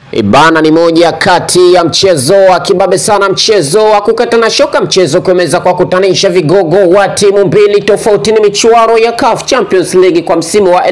Ibana ni moja kati ya mchezo wa kibabe sana, mchezo wa kukatana shoka, mchezo kuemeza kwa kutanisha vigogo wa timu mbili tofauti. Ni michuano ya CAF Champions League kwa msimu wa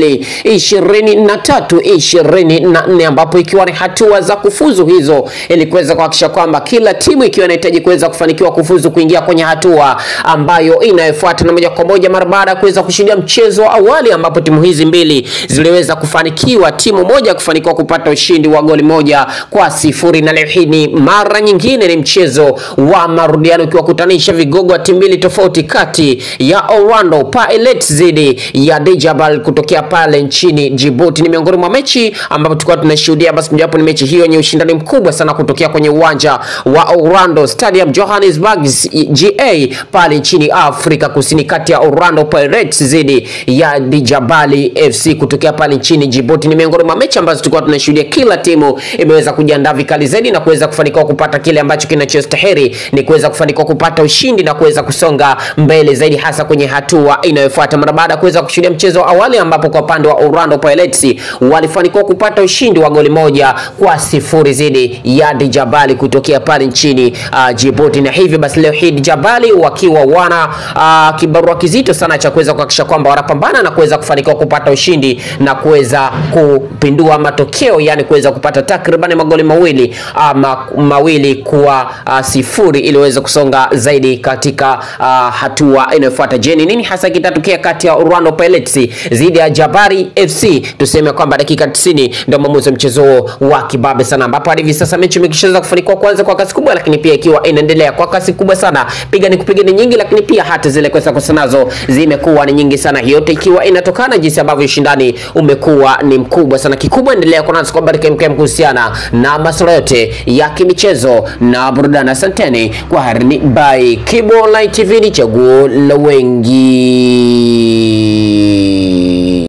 2023 24, ambapo ikiwa ni hatua za kufuzu hizo, ili kuweza kuhakikisha kwamba kila timu ikiwa inahitaji kuweza kufanikiwa kufuzu kuingia kwenye hatua ambayo inayofuata, na moja kwa moja mara baada ya kuweza kushindia mchezo wa awali, ambapo timu hizi mbili ziliweza kufanikiwa, timu moja kufanikiwa kupata ushindi wa goli moja kwa sifuri na leo hii ni mara nyingine ni mchezo wa marudiano ukiwakutanisha vigogo wa timu mbili tofauti kati ya Orlando Pirates dhidi ya Djabel kutokea pale nchini Djibouti. Ni miongoni mwa mechi ambapo tulikuwa tunashuhudia, basi mojawapo ni mechi hiyo yenye ushindani mkubwa sana kutokea kwenye uwanja wa Orlando Stadium Johannesburg GA pale nchini Afrika Kusini, kati ya Orlando Pirates dhidi ya Djabel FC kutokea pale nchini Djibouti. Ni miongoni mwa mechi ambazo tulikuwa tunashuhudia kila timu imeweza kujiandaa vikali zaidi na kuweza kufanikiwa kupata kile ambacho kinachostahili ni kuweza kufanikiwa kupata ushindi na kuweza kusonga mbele zaidi, hasa kwenye hatua inayofuata, mara baada ya kuweza kushuhudia mchezo wa awali ambapo kwa upande wa Orlando Pirates walifanikiwa kupata ushindi wa goli moja kwa sifuri dhidi ya Djabel kutokea pale nchini uh, Djibouti, na hivyo basi leo hii Djabel wakiwa wana uh, kibarua kizito sana cha kuweza kuhakikisha kwamba wanapambana na kuweza kufanikiwa kupata ushindi na kuweza kupindua matokeo, yani kuweza kupata takriban magoli mawili ama mawili kwa uh, sifuri ili waweze kusonga zaidi katika uh, hatua inayofuata. Je, ni nini hasa kitatokea kati ya Orlando Pirates dhidi ya Jabari FC? Tuseme kwamba dakika 90 ndio maamuzi wa mchezo wa kibabe sana, ambapo hadi hivi sasa mechi imekishaweza kufanikiwa kwanza kwa kasi kubwa, lakini pia ikiwa inaendelea kwa kasi kubwa sana, piga ni kupiga ni nyingi, lakini pia hata zile kosa kosa nazo zimekuwa ni nyingi sana, yote ikiwa inatokana jinsi ambavyo ushindani umekuwa ni mkubwa sana. Kikubwa endelea kwa nasi kwa baraka mkem kuhusiana na masuala yote ya kimichezo na burudani. Asanteni kwa harini by Kibo Online TV, ni chaguo la wengi.